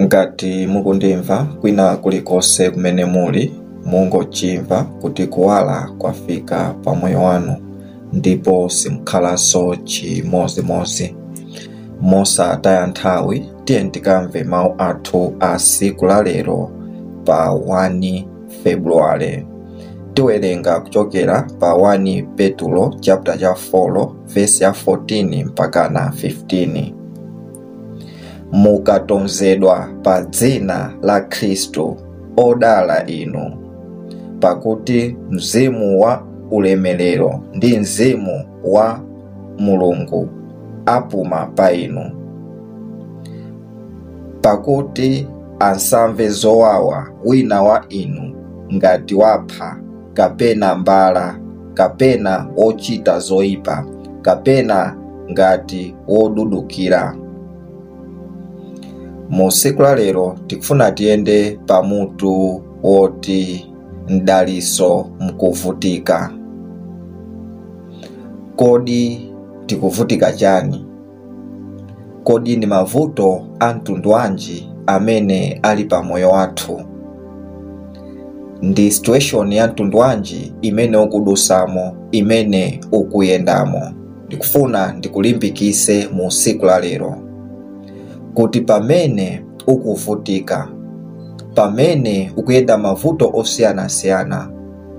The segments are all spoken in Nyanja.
ngati mukundimva kwina kulikonse kumene muli mungochimva kuti kuwala kwafika pa moyo wanu ndipo simukhalanso chimozimozi mosataya nthawi tiye tikamve mawu athu a siku la lero pa 1 februwale tiwerenga kuchokera pa 1 petulo chapter cha 4 vesi ya 14 mpakana 15 mukatonzedwa pa dzina la khristu odala inu pakuti mzimu wa ulemerero ndi mzimu wa mulungu apuma pa inu pakuti asamve zowawa wina wa inu ngati wapha kapena mbala kapena ochita zoyipa kapena ngati wodudukira mu siku la lero tikufuna tiyende pamutu woti mdaliso mkuvutika kodi tikuvutika chani kodi ndi mavuto a mtundu wanji amene ali pa moyo wathu ndi situation ya mtundu wanji imene ukudusamo imene ukuyendamo ndikufuna ndikulimbikise mu siku la lero kuti pamene ukuvutika pamene ukuyenda mavuto osiyanasiyana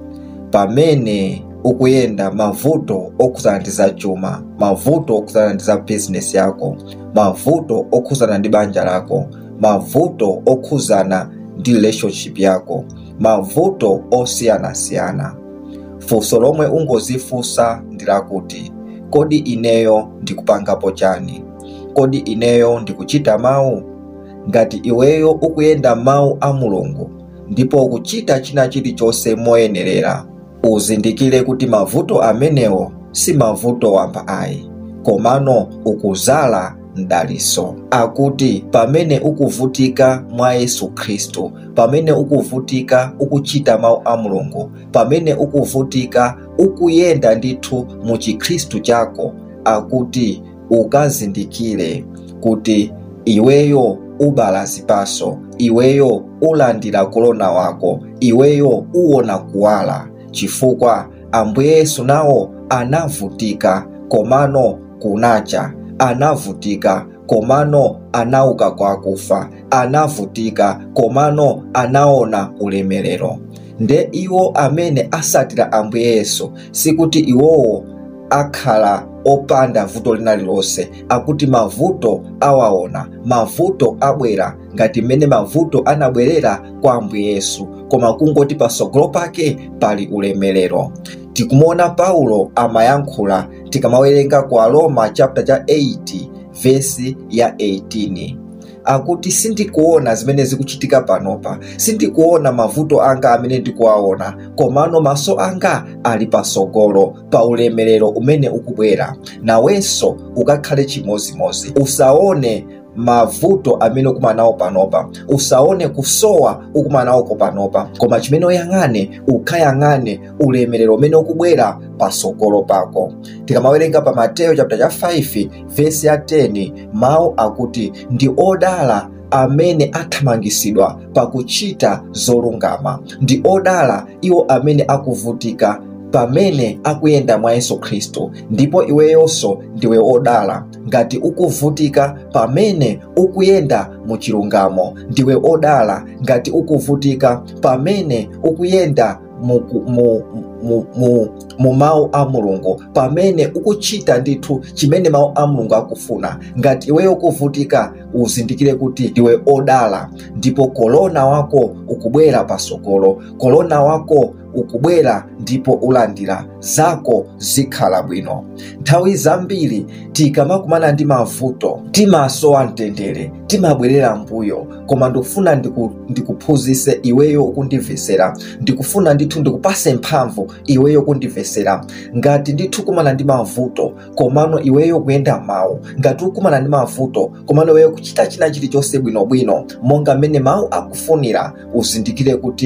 pamene ukuyenda mavuto okhuzana ndi za chuma mavuto okhuzana ndi za bizinesi yako mavuto okhuzana ndi banja lako mavuto okhuzana ndi relationship yako mavuto osiyanasiyana funso lomwe ungozifunsa ndi lakuti kodi ineyo ndikupangapo chani kodi ineyo ndikuchita mawu ngati iweyo ukuyenda mawu a mulungu ndipo ukuchita china chilichonse moyenerera uzindikire kuti mavuto amenewo si mavuto wamba ayi komano ukuzala mdaliso akuti pamene ukuvutika mwa yesu khristu pamene ukuvutika ukuchita mawu a mulungu pamene ukuvutika ukuyenda ndithu mu chikhristu chako akuti ukazindikire kuti iweyo ubala zipaso iweyo ulandira kulona wako iweyo uwona kuwala chifukwa ambuye yesu nawo anavutika komano kunacha anavutika komano anauka kwa akufa anavutika komano anaona ulemerero nde iwo amene asatira ambuye yesu sikuti iwowo akhala opanda vuto lina lilonse akuti mavuto awaona mavuto abwera ngati mmene mavuto anabwerera kwa ambuye yesu koma kungoti pasogolo pake pali ulemerero tikumuona paulo amayankhula tikamawerenga ku aroma chapter cha 8 vesi ya 18 akuti sindikuona zimene zikuchitika panopa sindikuona mavuto anga amene ndikuwaona komano maso anga ali pasogolo pa ulemerero umene ukubwera nawenso ukakhale chimozimozi usaone mavuto amene ukumana nawo panopa usaone kusowa ukumana nawoko panopa koma chimene uyang'ane ukhayang'ane ulemerero umene ukubwera pasogolo pako tikamawerenga pa mateyo chapter cha 5 vesi ya 10 mawu akuti ndi odala amene athamangisidwa pakuchita zolungama ndi odala iwo amene akuvutika pamene akuyenda mwa yesu khristu ndipo iweyonso ndiwe odala ngati ukuvutika pamene ukuyenda mu chilungamo ndiwe odala ngati ukuvutika pamene ukuyenda mu, mu, mu, mu, mu mawu a mulungu pamene ukuchita ndithu chimene mawu a mulungu akufuna ngati iweyo ukuvutika uzindikire kuti ndiwe odala ndipo kolona wako ukubwera pasogolo kolona wako ukubwera ndipo ulandira zako zikhala bwino nthawi zambiri tikamakumana ndi mavuto timasowa mtendere timabwerera mbuyo koma ndikufuna ndiku, ndikuphunzise iweyo ukundimvesera ndikufuna ndithu ndikupase mphamvu iweyo ukundimvesera ngati ndithu kumana ndi mavuto komano iweyo kuyenda mawu ngati ukumana ndi mavuto komano iweyo kuchita china chilichonse bwinobwino monga mmene mawu akufunira uzindikire kuti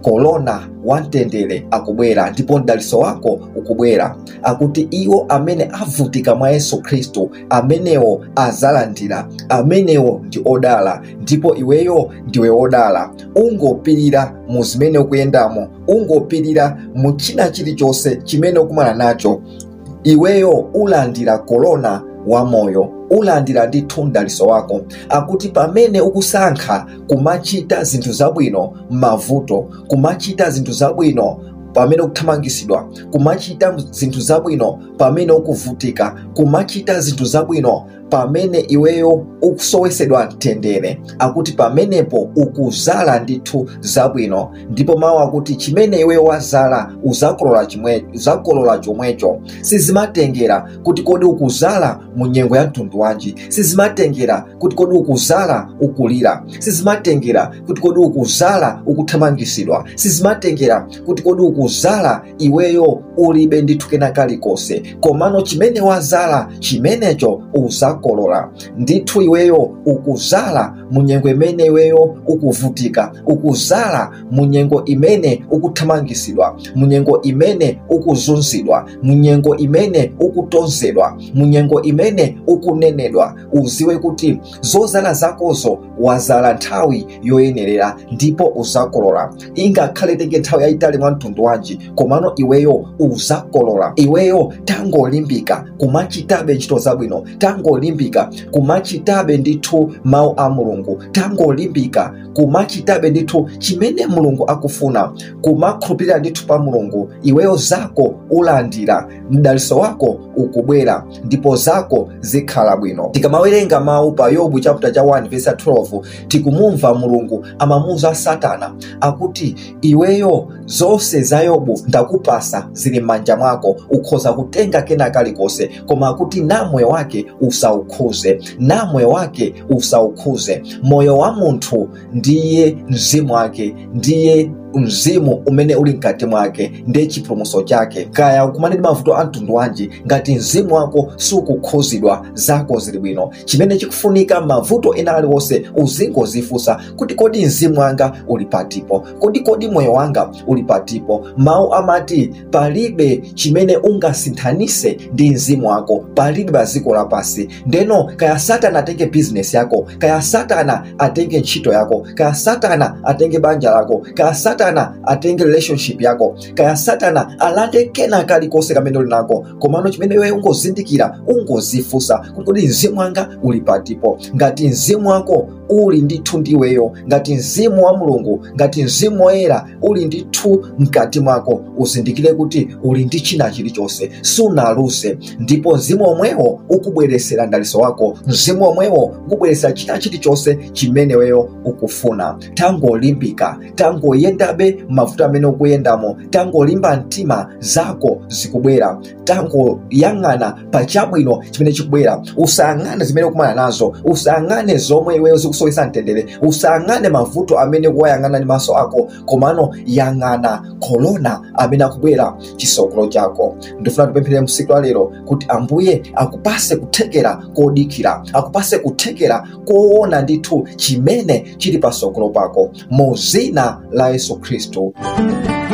korona wamtendere akubwera ndipo mdaliso wako ukubwera akuti iwo amene avutika mwa yesu khristu amenewo azalandira amenewo ndi odala ndipo iweyo ndiwe wodala ungopirira mu zimene ukuyendamo ungopirira mu china chilichonse chimene ukumana nacho iweyo ulandira korona wamoyo ulandira ndithu mdaliso wako akuti pamene ukusankha kumachita zinthu zabwino m'mavuto kumachita zinthu zabwino pamene ukuthamangisidwa kumachita zinthu zabwino pamene ukuvutika kumachita zinthu zabwino pamene iweyo ukusowesedwa mtendere akuti pamenepo ukuzala ndithu zabwino ndipo mawu akuti chimene iweyo wazala uzakolola chimwe, uzakolola chomwecho sizimatengera kuti kodi ukuzala mu nyengo ya mtundu wanji sizimatengera kuti kodi ukuzala ukulira sizimatengera kuti kodi ukuzala ukuthamangisidwa sizimatengera kuti kodi ukuzala iweyo ulibe ndithu kena kalikonse komano chimene wazala chimenecho uzakolola ndithu iweyo ukuzala mu nyengo imene iweyo ukuvutika ukuzala mu nyengo imene ukuthamangisidwa mu nyengo imene ukuzunzidwa mu nyengo imene ukutonzedwa mu nyengo imene ukunenedwa uziwe kuti zozala zakozo wazala nthawi yoyenerera ndipo uzakolola ingakhale tenge nthawi yayitali mwa mtundu wanji komano iweyo uzakolola iweyo tangolimbika kumachitabe ntchito zabwino tangolimbika kumachitabe ndithu mawu a mulungu tangolimbika kumachitabe ndithu chimene mulungu akufuna kumakhulupirira ndithu pa mulungu iweyo zako ulandira mdaliso wako ukubwera ndipo zako zikhala bwino tikamawerenga mawu pa yobu chapter cha 1 verse 12 tikumumva mulungu amamuuza satana akuti iweyo zonse za yobu ndakupasa zili m'manja mwako ukhoza kutenga kena kalikonse koma akuti na moyo wake usaukhuze na moyo wake usaukhuze moyo wa munthu ndiye mzimu wake ndiye mzimu umene uli mkati mwake ndiye chipulumutso chake kaya ukumane ndi mavuto a mtundu wanji ngati mzimu wako sukukhuzidwa zako zili bwino chimene chikufunika mavuto ena aliwonse uzingozifunsa kuti kodi mzimu wanga uli patipo kodi kodi moyo wanga uli patipo mawu amati palibe chimene ungasinthanise ndi mzimu wako palibe pa dziko lapasi ndeno kaya satana atenge bizinesi yako kaya satana atenge ntchito yako kaya satana atenge banja lako kaya satana atenge relationship yako kaya satana alande kena kalikonse kamene uli nako komano chimene iwe ungozindikira ungozifunsa kuti kodi mzimu wanga uli patipo ngati mzimu wako uli ndithu ndiweyo ngati mzimu wa mulungu ngati mzimu woyera uli ndithu mkati mwako uzindikire kuti uli ndi china chilichonse sunaluse ndipo mzimu omwewo ukubweresera mdaliso wako mzimu omwewo ukubweresera china chilichonse chimene weyo ukufuna tangolimbika tangoyendabe mavuto amene ukuyendamo tangolimba mtima zako zikubwera tangoyang'ana pa chabwino chimene chikubwera usayang'ane zimene ukumana nazo usayang'ane zomwe iweyo zikusowesa mtendere usayang'ane mavuto amene ukuwayang'ana ndi maso ako komano yang'ana korona amene akubwera chisokolo chako ndifuna tipemphere msiku la lero kuti ambuye akupase kuthekera kodikira akupase kuthekera koona ndithu chimene chili pasokolo pako mu zina la yesu khristu